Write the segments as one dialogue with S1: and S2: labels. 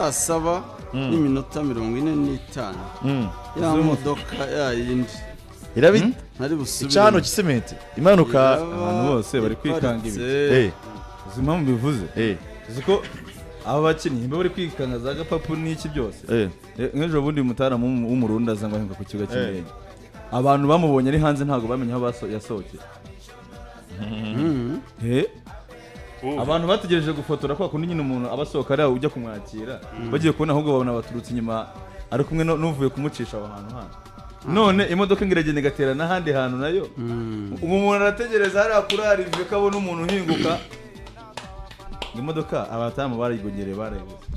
S1: saa saba n'iminota mirongo ine n'itanu ya modoka ya yindi
S2: irabi
S1: ntari busubire
S2: icano cy'isementi imanuka
S1: abantu
S3: Abantu bose bari kwikanga
S2: Eh,
S3: uzi impamvu bivuze
S2: eh,
S3: uzi ko aba bakinnyi mba bari kwikanga za gapapu n'iki byose
S2: eh.
S3: Eh, nk'ejo bundi umutaramu w'umu- w'umurundi aza ngo ahinga ku kibuga cy'indege abantu bamubonye ari hanze ntabwo bamenye aho baso- yasohokeye Eh, abantu bategereje gufotora kwa kundi nyine umuntu aba asohoka ariya ujya kumwakira bagiye kubona ahubwo babona baturutse inyuma ari kumwe no- n'uvuye kumucisha aho hantu handi none imodoka ngo iragenda igatera n'ahandi hantu nayo ubu umuntu arategereza hariya kuri arive ko abona umuntu uhinguka imodoka abatamu barigongereye barayibuze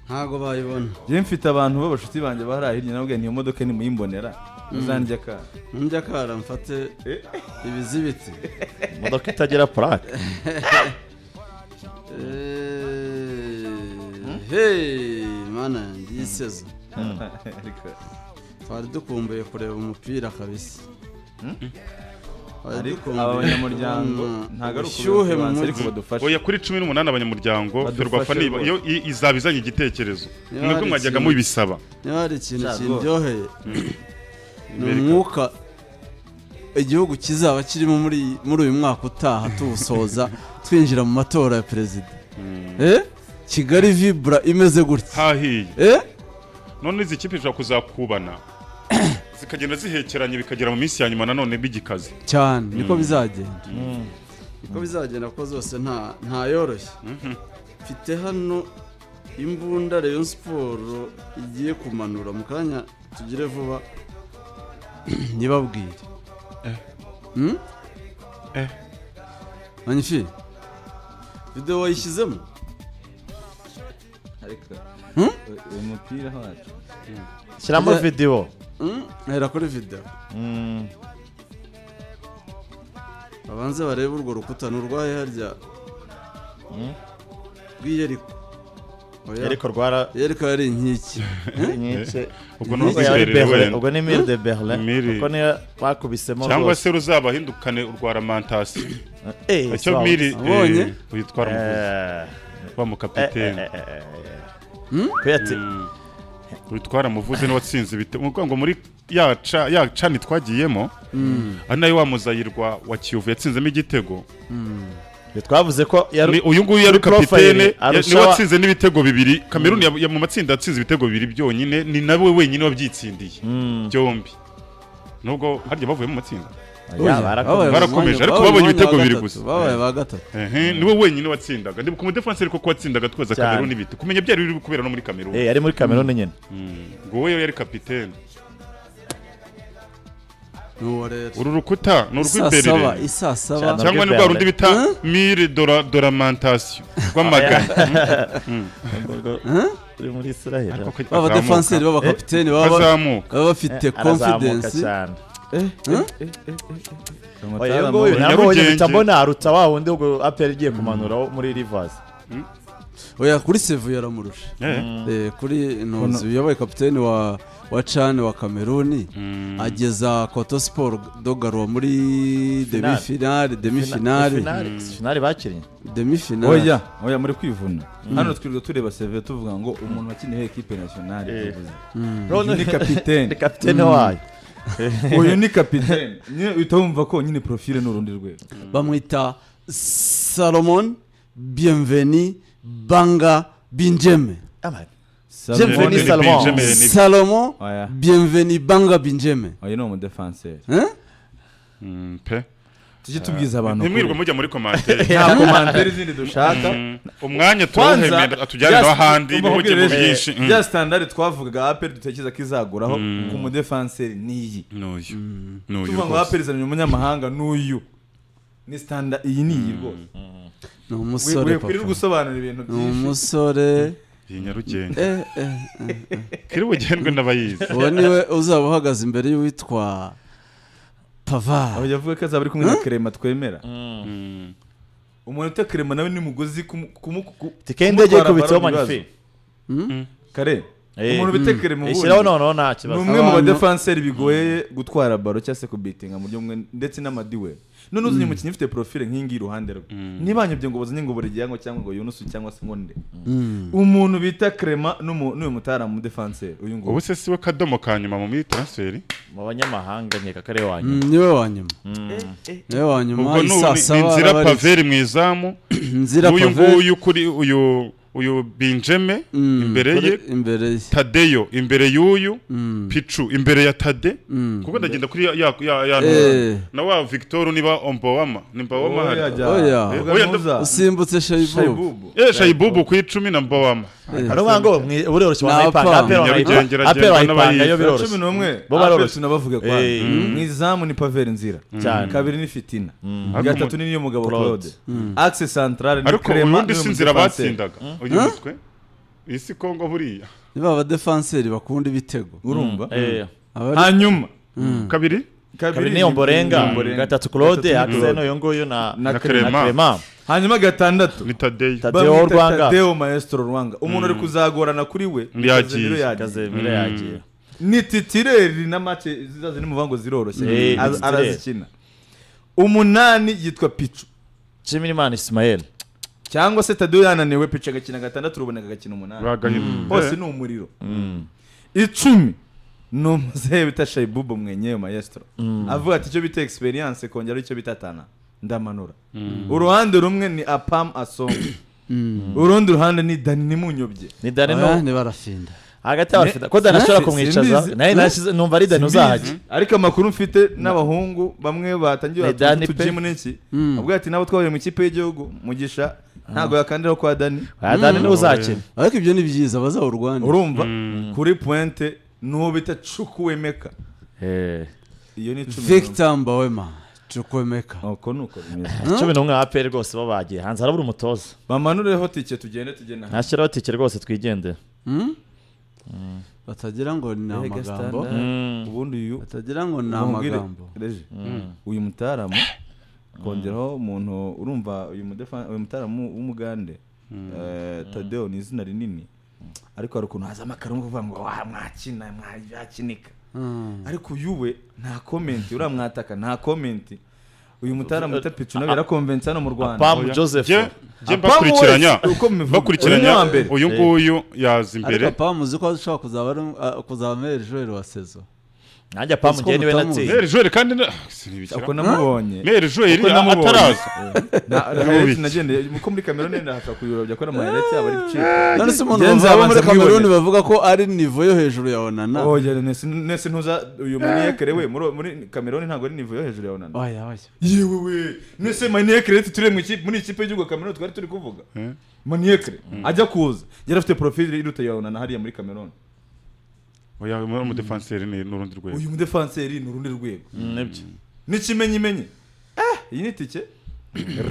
S1: ntago bayibona
S3: njyewe mfite abantu b'abashuti banjye bahari hirya nababwiye niyo modoka nimuyimbonera muzandya ka
S1: nujya akara mfate
S3: Eh.
S1: ibizibiti
S2: imodoka itagira purake
S1: Eh, hey mana yanjye iyi sezo
S3: Ariko-
S1: twari dukumbuye kureba umupira kabisa Twari
S3: ariko
S1: dukumbuye
S3: aba banyamuryango
S1: kubona
S3: ntabwo ari
S1: ubushyuhe mu
S3: ukubibanza ariko
S1: mutwe.
S3: badufashe
S4: oya kuri cumi n'umunani abanyamuryango
S3: Badufashe
S4: ferwafa niba
S3: rwose.
S4: iyo i- izaba izanye igitekerezo
S1: Niba
S4: mwebwe
S1: hari
S4: mwajyaga
S1: ikintu-
S4: mubisaba
S1: niba hari ikintu
S3: Cyarwo.
S1: kindyoheye ni umwuka igihugu kizaba kirimo muri muri uyu mwaka utaha tuwusoza twinjira mu matora ya perezida Eh? kigali vibura imeze gutya
S4: hahiye
S1: Eh?
S4: none izi kipe zishobora kuzakubana zikagenda zihekeranye bikagera mu minsi ya nyuma nanone bigikaze
S1: cyane niko bizagenda niko bizagenda kuko zose nta nta yoroshye mfite hano imbunda rayon siporo igiye kumanura mu kanya tugire vuba ntibabwire Hmm?
S4: Eh.
S1: manyifi videwo wayishyizemo
S3: ariko
S1: Hmm?
S3: uyu mupira wacu
S2: shyiramo
S1: Kuba-
S2: videwo
S1: Hmm? hera kuri videwo
S2: Mm,
S1: babanze barebe urwo rukuta ni urwahe harya rw'iyeriko Oya.
S2: ariko rwara
S1: yeriko yari inkiki
S2: nyinshi
S4: ubwo ni
S2: Ubwo yari
S4: urwiherero
S2: Berlin,
S4: wenda
S2: ubwo ni mire de Berlin
S4: Mire.
S2: kuko niyo bakubisemo
S4: cyangwa
S2: rwose.
S4: se ruzabahindukane urwa ramantasiyo
S2: Eh,
S4: icyo
S2: sawa.
S4: miri
S1: Abonye?
S4: eh, witwa Rumuvuzi,
S2: Eh,
S4: wa mukapiteni
S2: eh, eh, eh, eh. Kuyati-
S4: witwara muvuze n'uwatsinze ibitego ni ukuvuga ngo muri ya ca- ya cani twagiyemo ari nayo wa muzayirwa wa kiyovu yatsinzemo igitego
S2: Twe twavuze ko yari-
S4: Ni- uyu nguyu yari
S2: kuri profile
S4: kapitene ya-
S2: arusha
S4: niwe
S2: wa-
S4: watsinze n'ibitego bibiri kameruni ya- ya mu matsinda yatsinze ibitego bibiri byonyine ni nawe wenyine wabyitsindiye byombi nubwo harya bavuye mu matsinda
S2: Ya, barakomeye.
S1: Babaye
S4: Barakomeje,
S1: mu mwanya-
S4: ariko
S1: babaye mu
S4: babonye
S1: mwanya wa
S4: ibitego biri
S1: gatatu,
S4: gusa.
S1: babaye ba gatatu
S4: Ehe, niwe wenyine watsindaga ndibuka umudefansi ariko ko watsindaga twaza
S2: Cyane.
S4: kameruni bite kumenya byari biri kubera no muri kameruni
S2: Eh, yari muri kameruni nyine
S4: ngo wowe yari kapitene
S1: nuwo rero
S4: uru rukuta ni
S1: isaa saba
S4: urw'imbere
S1: isaa saba
S2: Cyane.
S4: cyangwa ni rwa rundi bita mire dora doramantasiyo rw'amagana
S2: uri muri Israel
S4: Ariko ko
S1: baba
S4: bazamuka.
S1: defanseri baba kapiteni baba
S4: bazamuka
S1: baba
S2: Eh,
S1: bafite
S2: arazamuka
S1: confidence
S2: cyane Oya,
S3: Amatara
S2: iyo nguyu
S3: amaboko-
S2: namubonye
S4: Nyarugenge.
S2: mpita mbona aruta wa wundi ubwo aperi igiye kumanuraho muri rivers
S1: oya kuri sevu yaramurusha
S4: Eh.
S1: Eh, kuri ntozi uyoboye kapiteni wa wa cani wa kameruni ageza koto siporo dogaruwa muri demi
S2: Finale.
S1: finale demi finale
S2: finali bakinnye
S1: demi finale
S3: oya oya muri kwivuna hano twirirwa tureba seve tuvuga ngo umuntu wakiniye ekipe nasiyonari
S2: Eh.
S3: yavuze.
S2: Ronald-
S3: Uyu ni kapiteni
S2: ni kapitene wayo
S3: uyu ni kapiteni nyine uhita wumva ko nyine profile ni urundi rwego
S1: bamwita salomon bienveni banga binjeme
S2: Aman.
S3: Salomon-
S2: Bienveni
S4: None ni
S2: Salomon.
S4: Benjamin.
S1: Salomon
S3: Oya.
S1: Bienveni Banga Binjeme.
S3: oya ni umudefanseri
S1: Hein?
S4: Mm, pe
S3: tujye tubwiza abantu
S4: ntimwirirwe mujya muri komanteri
S3: nta komanteri zindi dushaka
S4: umwanya
S3: kwanza
S4: tuwuhemera atujyanira ahandi ntimuge mu byinshi Mm.
S3: bya standard twavugaga aperi dutekereza ko izaguraho ku mudefanseri niyi
S4: n'uyu n'uyu
S3: tuvuga ngo
S4: rwose.
S3: aperi izanira umunyamahanga n'uyu ni standard iyi ni iyi rwose
S1: Ni
S3: We-
S1: umusore
S3: we- wirirwa
S1: papa.
S3: usobanura ibintu
S1: Ni
S3: byinshi
S1: umusore.
S4: iyi nyarugenge
S1: Eh, eh, eh.
S4: kiri bugendwe n'abayizi
S1: Uwo niwe uzaba uhagaze imbere y'uwitwa
S3: aho
S1: Pavard.
S3: yavuga ko azaba ari kumwe na kerema twemera umuntu uta kerema nawe ni mugozi kumu- kumu- ku-
S2: tike y'indege
S3: kumutwara
S2: ikubitseho
S3: ballon ibibazo.
S2: manifi
S3: kare
S2: Eh.
S3: umuntu bita kerema
S2: ishyiraho
S3: ubundi
S2: noneho nta
S3: ni
S2: kibazo
S3: umwe mu
S1: Abantu-
S3: badefanseri bigoye gutwara baro cyangwa se kubitinga mu buryo bumwe ndetse n'amadiwe none uzanye umukinnyi ufite profile nk'iyingiyi iruhande rwe niba hanyobye ngo bazanye ngo burigiyango cyangwa ngo yunusu cyangwa se nkonde umuntu bita crema n'umu- n'uyu mutara mu defanseri uyu nguyu
S4: ubu se siwe kadomo ka nyuma mu muri transferi
S2: mu banyamahanga nkeka ko ari we wa nyuma
S1: niwe wa nyuma niwe wa nyuma
S4: ubwo ni
S1: saa
S4: ni- ni
S1: saba
S4: inzira
S1: araba ari-
S4: paveri mu izamu
S1: inzira
S4: uyu
S1: pave
S4: nguyu kuri uyu uyu binjeme
S1: Mm,
S4: imbere
S1: kuri-
S4: ye
S1: imbere ye
S4: tadeyo imbere y'uyu
S1: Mm.
S4: picu imbere ya tade
S1: Mm.
S4: kuko ndagenda kuri ya ya ya, ya
S1: Eh.
S4: na wa victor niba ombowama ni mbowama
S3: Oya,
S4: hari
S3: jya.
S1: Oya.
S3: Vuga
S4: Oya,
S3: ntuza.
S1: usimbutse shayibu
S3: Shaibubu.
S4: eh shayibubu ku icumi na mbowama
S2: ari ukuvuga ngo mwe- buroroshye
S1: Ni
S2: wanayipanga
S1: apana.
S2: aperi
S4: Nyarugenge
S2: wanayipanga aperi
S4: iragenda
S2: wanayipanga yo
S3: Saa
S4: n'abayizi.
S3: cumi
S2: biroroshye
S3: n'umwe
S2: Bo
S3: apesi
S2: baroroshye.
S3: nabavuga kwa
S2: Eh.
S3: mu izamu ni paveri nzira
S2: Cyane.
S3: kabiri ni fitina gatatu ni niyo mugabo
S2: Claude.
S3: claude axe centrale ni
S4: ariko
S3: crema
S4: ubundi
S3: n'uyu
S4: si inzira
S3: mudefenseri.
S4: batsindaga uyu mutwe iyi si kongo buriya
S1: niba abadefanseri bakunda ibitego
S3: urumva
S2: Eh,
S1: abari
S3: hanyuma
S4: kabiri
S2: kabiri niyo mborenga
S3: Mborenga.
S2: gatatu claude
S3: Gatatu
S2: hakuze n'uyu nguyu na
S3: Na
S2: na
S4: Clement.
S2: Clement.
S3: hanyuma gatandatu
S4: ni tadeyo
S2: Tadeo
S3: bamwita
S2: Rwanga.
S3: Tadeo maestro rwanga umuntu ari kuzagorana kuri we
S4: Yagiye.
S3: Casemiro
S2: Kazemira yagiye
S3: ni titireri na make zizaza ni muvango ziroroshye
S2: Eh,
S3: Az-
S2: titireri.
S3: arazikina umunani yitwa picu
S2: Nshimirimana Ismael
S3: cyangwa se Tadeo yananiwe picu agakina gatandatu ruboneka agakina umunani hose
S4: bagahita
S3: ni umuriro icumi ni umuzehe bita shayibubu mwenyewe maestro avuga ati icyo bita experience kongera icyo bita tana ndamanura uruhande rumwe ni apam asonga urundi ruhande ni dani nimunyobye
S2: ni Dani
S1: Oya,
S2: no
S1: ntibarafinda
S2: hagati y'abafite ko Dani ashobora
S3: Si-
S2: kumwicaza
S3: simbizi.
S2: naye nashize numva ari Dani uzahajya
S3: ariko amakuru mfite n'abahungu bamwe batangiye
S2: Ni
S3: batugiye
S2: Dani pe.
S3: utujimu n'iki
S1: Mm.
S3: avuga ati nabo twahuye mu ikipe y'igihugu mugisha ntabwo yakandiraho kwa dani
S2: aya Dani niwe uzakina
S1: ariko ibyo ni byiza bazawurwane
S3: urumva kuri puwente n'uwo bita cukuwemeka
S2: Eh,
S3: iyo ni cumi n'umwe.
S1: victor mbawema cukwemeka
S3: uko ni uko bimeze
S2: cumi n'umwe wa aperi rwose bo bagiye hanze harabura umutoza
S3: bamanureho tike tugende tugende hanze
S2: ntashyiraho tike rwose twigendere
S1: Hmm? batagira ngo ni amagambo
S3: ubundi uyu
S1: batagira ngo ni
S3: Bamubwire-
S1: amagambo
S3: Reje, uyu mutaramu kongeraho umuntu urumva uyu mudefa- uyu mutaramu w'umugande eh, tadeo ni izina rinini ariko hari ukuntu hazamo akarongo kuvuga ngo "Wa, mwakina mwabyakinika
S1: Hmm.
S3: ariko uyu we nta komenti uramwataka nta komenti uyu mutaramu wita picu nawe yarakomvensi hano mu rwanda
S2: pamu joseph
S4: jye
S3: Apamu
S4: mbakurikiranya
S3: wese, uko mubivuga. Uyu ni
S4: bakurikiranya
S3: uwa mbere.
S4: uyu nguyu yaza
S1: ariko
S4: imbere
S1: papa muzi ko ashobora kuzaba ari uh, kuzaba meri joel wa sezo
S2: nanjye pamu
S1: Uzi ko
S2: njyewe niwe
S1: mutamuzi.
S2: natsinze
S4: meri jeri kandi na- sinibishyira.
S3: uko namubonye
S4: meri jeri
S3: Uko namubonye.
S4: ataraza
S3: Na-
S4: biki?
S3: hayireti nagendeye uko muri kamera nenda hashobora kuyobya ko ari amayireti yaba ari gucika
S1: none se umuntu
S3: Ngenzi
S1: bava
S3: abanza
S1: muri kameruni
S3: kwibonera.
S1: bavuga ko ari nivo yo hejuru ya onana
S3: oya nese nese ntuza uyu maniyekere we muri muri kameruni ntabwo ari nivo yo hejuru ya onana
S1: oya oya
S3: yewe we nese maniyekere turi mu ikipe muri ikipe y'igihugu ya kameruni twari turi kuvuga maniyekere ajya kuza yari afite profile iruta ya onana hariya muri kameruni
S4: oya uyu mudefanseri ni n'urundi rwego
S3: uyu mudefanseri ni urundi rwego
S2: nibyo
S3: n'ikimenyimenyi eh iyi ni itike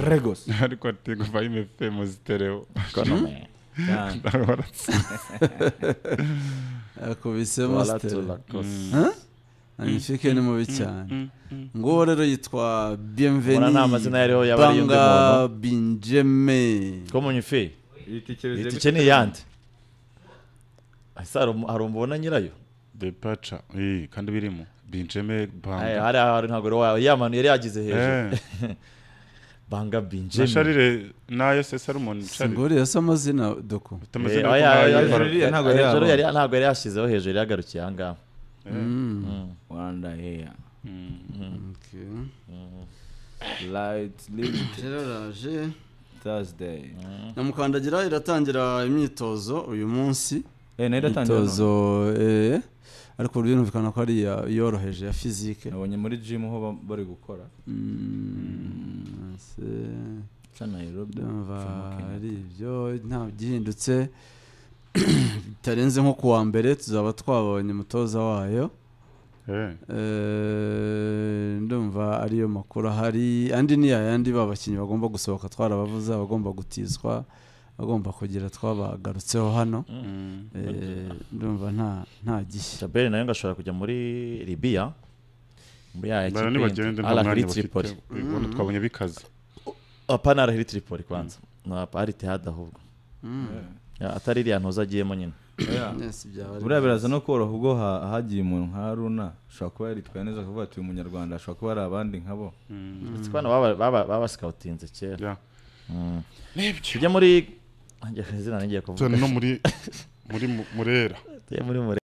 S3: regos
S4: ariko atego vayime femu zitereo
S3: cyane
S1: akubisemo sitera magnifique ni mubi cyane nguwo rero yitwa
S2: mbona
S1: bienveni
S2: nta mazina yariho yaba ari y'undi muntu
S1: banga binjeme
S2: ko munyufi
S3: iyi tike
S2: iyi
S3: bize
S2: tike ni iyande Ese hari umu- hari umubona nyirayo
S4: depaca eh, kandi birimo binjeme
S2: Aya,
S4: banga
S2: hari ahantu ntabwo ari wawe ya manu yari yagize hejuru
S4: Eh,
S2: banga
S4: na
S2: binjemi
S4: sharire nayo se salomon sharire
S1: singori yasa amazina doko
S4: utameze
S2: Eh,
S4: nako
S2: oya,
S4: nkayo
S2: oya,
S4: imbaraga.
S3: Nigeria ntabwo yari
S2: hejuru
S3: yabona.
S2: yari- ntabwo yari yashyizeho hejuru yari yagarukiye ahangaha
S3: rwanda heya
S1: Okay.
S3: light live
S1: Gerard,
S3: thursday
S1: nyamukandagira iratangira imyitozo uyu munsi
S3: eh nayo iratangira none.
S1: imyitozo eh, ariko birumvikana ko ari iya- yoroheje ya fizike
S3: nabonye muri gym ho ba- bari gukora
S1: Mm, se-
S3: ca nairobi
S1: ndumva
S3: Kenya.
S1: ari ibyo nta gihindutse bitarenze nko ku wa mbere tuzaba twabonye umutoza wayo
S4: Eh,
S1: Eh, ndumva ariyo makuru ahari andi ni yayandi ba bakinnyi bagomba gusohoka twarabavuze abagomba gutizwa bagomba kugira twabagarutseho hano
S4: mm.
S1: Eh, ndumva nta nta gishya
S2: jaberi nawe ngo ashobora kujya muri libiya muri ya
S4: Bara
S2: ekipe
S4: nibagende
S2: yindi.
S4: nta
S2: Al
S4: mwanya
S2: Ahly
S4: bafite
S2: Tripoli
S4: ubwo twabonye bikaze
S2: apana arahiri tripoli kwanza ni ari tehada ahubwo Ya, atari iriya ntoza agiyemo nyine
S3: Yeah.
S1: Yes, byaba ari-
S3: buriya biraza no koroha ubwo ha- hagiye umuntu nka runa ashobora kuba yaritwaye neza akavuga ati uyu munyarwanda ashobora kuba ari abandi nkabo
S2: ndetse bano baba- baba babasikawutinze kera
S4: Yeah. Nibyo.
S2: tujye muri izina n'igiye kuvuga
S4: Tujyana no muri muri mu- murera
S2: tujye muri mure